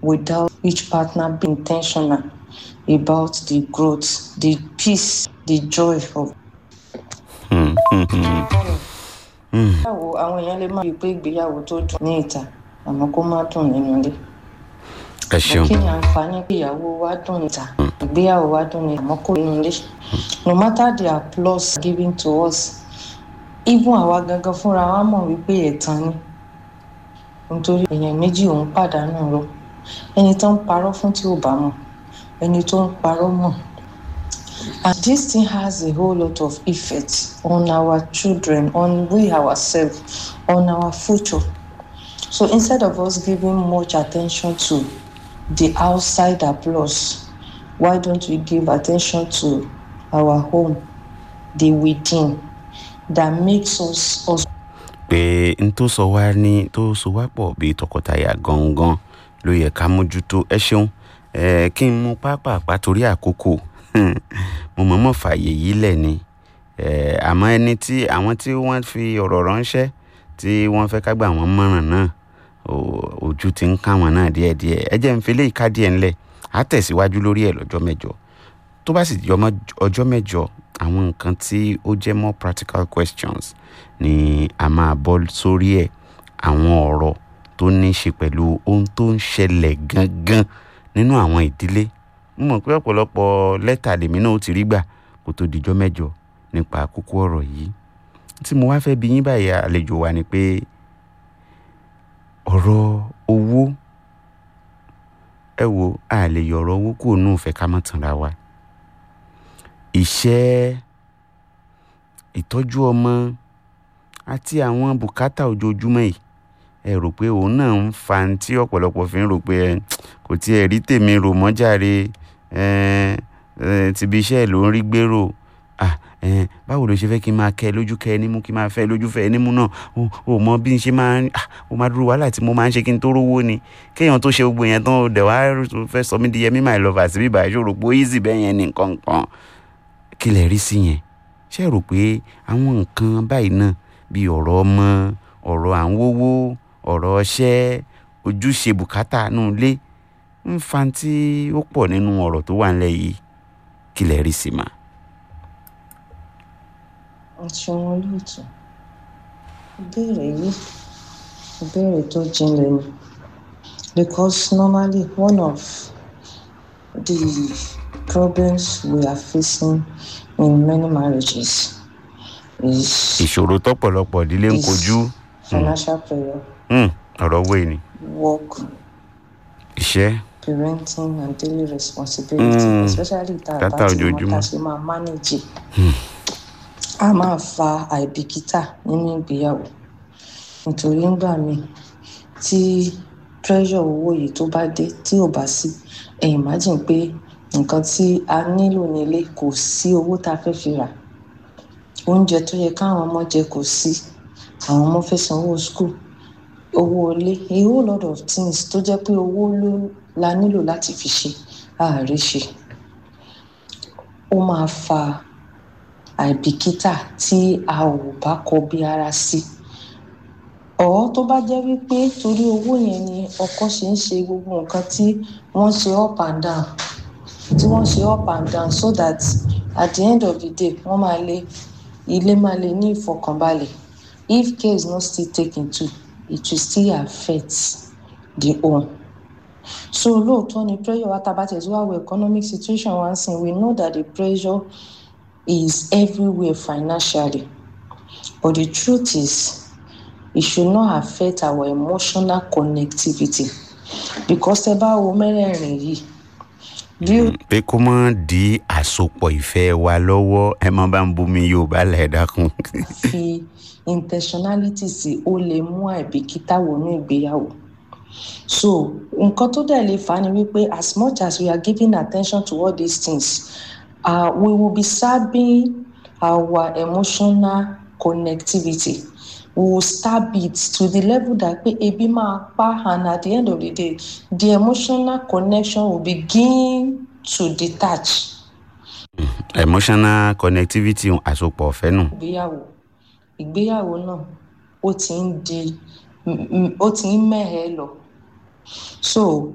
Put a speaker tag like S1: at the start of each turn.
S1: without each partner being intentional about the growth, the peace, the joy of. ìgbéyàwó àwọn èèyàn lè má rí i pé ìgbéyàwó tó dùn ní ìta àmọ́ kó má dùn nínú ilé.
S2: ẹ ṣeun
S1: kí ni àǹfààní pé ìyàwó wa dùn níta ìgbéyàwó wa dùn ní àmọ́ kó nínú ilé. no matter the applause given to us even àwa gangan fúnra wa mọ̀ wípé ẹ̀tàn ni nítorí èèyàn méjì òun pàdánù rọ ẹni tó ń parọ́ fún tí ò bá mọ̀ ẹni tó ń parọ́ mọ̀ and this thing has a whole lot of effect on our children on we ourselves on our future so instead of us giving much attention to the outside applause why don't we give attention to our home the within that makes us us
S2: pé n tó sọ wá ní tó so wá pọ̀ bíi tọkọtaya gangan ló yẹ ká mójútó ẹ ṣeun ẹ kí n mú pápápá torí àkókò mo mọ̀ọ́mọ̀ fààyè yìí lẹ̀ ni ẹ àmọ́ ẹni tí àwọn tí wọ́n fi ọ̀rọ̀ ránṣẹ́ tí wọ́n fẹ́ ká gbà wọ́n mọ̀ràn náà o- ojú ti ń ká wọn náà díẹ̀díẹ̀ ẹ jẹ́ n fi léyìí ká díẹ̀ ńlẹ̀ á tẹ̀síwájú lórí ẹ̀ lọ́jọ́ mẹ́jọ tó bá sì di ọmọ ọjọ́ mẹ́jọ àwọn nǹkan tí ó jẹ́ more practical questions ni a máa bọ́ sórí ẹ̀ àwọn ọ̀rọ̀ tó ní í ṣe pẹ̀lú ohun tó ń ṣẹlẹ̀ gangan nínú àwọn ìdílé mo mọ̀ pé ọ̀pọ̀lọpọ̀ lẹ́tà lèmi náà ó ti rí gbà kó tó dijọ́ mẹ́jọ nípa kókó ọ̀rọ̀ yìí tí mo wá fẹ́ bi yín báyìí àlejò wa ni pé ọ̀rọ̀ owó ẹ wo a lè yọ ọ̀rọ̀ owó kúrò nù fẹ́ ká má tanra wa ìṣẹ́ ìtọ́jú ọmọ àti àwọn bùkátà ojoojúmọ́ yìí ẹ rò pé òun náà ń fa ní tí ọ̀pọ̀lọpọ̀ fi ń rò pé ẹ kò tiẹ̀ rí tèmi rò mọ́jàre ẹ ẹ tìbí iṣẹ́ ẹ̀ ló ń rí gbèrò à ẹ báwo ló ṣe fẹ́ kí n máa kẹ́ ẹ lójú kẹ́ ẹ nímú kí n máa fẹ́ ẹ lójú fẹ́ ẹ nímú náà ó ó mọ bí n ṣe máa ń à ó máa dúró wàhálà tí mo máa ń ṣe kí n tó rówó ni kéèyàn tó ṣe gbogbo yẹn tán ó dẹ̀ wá fẹ́ sọ mí di yẹmí my lover sí bíbá ìṣòro pé ó easy bẹ́ẹ̀ yẹn ní nǹkan kan kí lẹ rí sí yẹn ṣé ẹ rò pé àwọn nǹkan báyìí náà bíi ọ̀rọ̀ ọmọ ọ̀rọ̀ à ń wówó ọ̀rọ̀ ọṣẹ́ ojúṣe bùkátà nù ilé ń fa tí ó pọ̀ nínú ọ̀rọ̀ tó wà nílẹ̀ yìí kí lẹ rí sí mà.
S1: ṣeun olóòtú ìbéèrè yìí ìbéèrè tó jinlẹ̀ ni because normally one of the problems we are facing in many marriages is
S2: ìṣòro tọ́pọ̀lọpọ̀ ìdílé ń kojú
S1: financial pressure
S2: hmm, ọ̀rọ̀ owó ni
S1: work
S2: iṣẹ́
S1: parenting and daily responsibility
S2: Mm.
S1: especially tá a
S2: Tátà
S1: bá ti mọ
S2: ojoojúmọ́.
S1: tá a ṣe máa manage a máa fa àìbìkítà nínú ìgbéyàwó nítorí ńgbà míì tí pressure owó yìí tó bá dé tí ò bá sí ẹ imagine pé nǹkan tí a nílò nílé kò sí owó tá a fẹ́ fi rà oúnjẹ tó yẹ káwọn ọmọ jẹ kò sí àwọn ọmọ fẹ́ sanwó school owó ilé a whole lot of things tó jẹ́ pé owó ló la nílò láti fi ṣe ààrẹ ṣe ó máa fa àìbìkítà tí a ò bá kọbi ara sí ọ̀ tó bá jẹ́ wípé torí owó yẹn ni ọkọ ṣe ń ṣe gbogbo nǹkan tí wọ́n ṣe up and down tí wọ́n ṣe up and down so that at the end of the day wọ́n máa lè ilé máa lè ní ìfọkànbalẹ̀ if care is not still taken too it will still affect the home so lóòótọ́ ni pressure wa tabatẹ̀ tí wàá wo economic situation wa ń sìn we know that the pressure is everywhere financially but the truth is it should not affect our emotional connectivity because tẹ bá wo mẹ́rẹ̀ẹ̀rin yìí bí ó
S2: pé kó má di àsopọ̀ ìfẹ́ wa lọ́wọ́ ẹ má bá ń bomi yorùbá lẹ̀ dákun.
S1: fi intentionality sí ó lè mú àìbìkítà wọnú ìgbéyàwó so nǹkan tó dẹ̀ lè fà á ni wípé as much as we are giving attention to all these things uh, we will be sabbing our emotional connectivity we will stab it to the level that pé ebi máa pa and at the end of the day the emotional connection will begin to detach
S2: emotional connectivity àsopọ̀ ọ̀fẹ́ nù.
S1: ìgbéyàwó ìgbéyàwó náà ó ti ń di ó ti ń mẹ́hẹ̀ẹ́ lọ so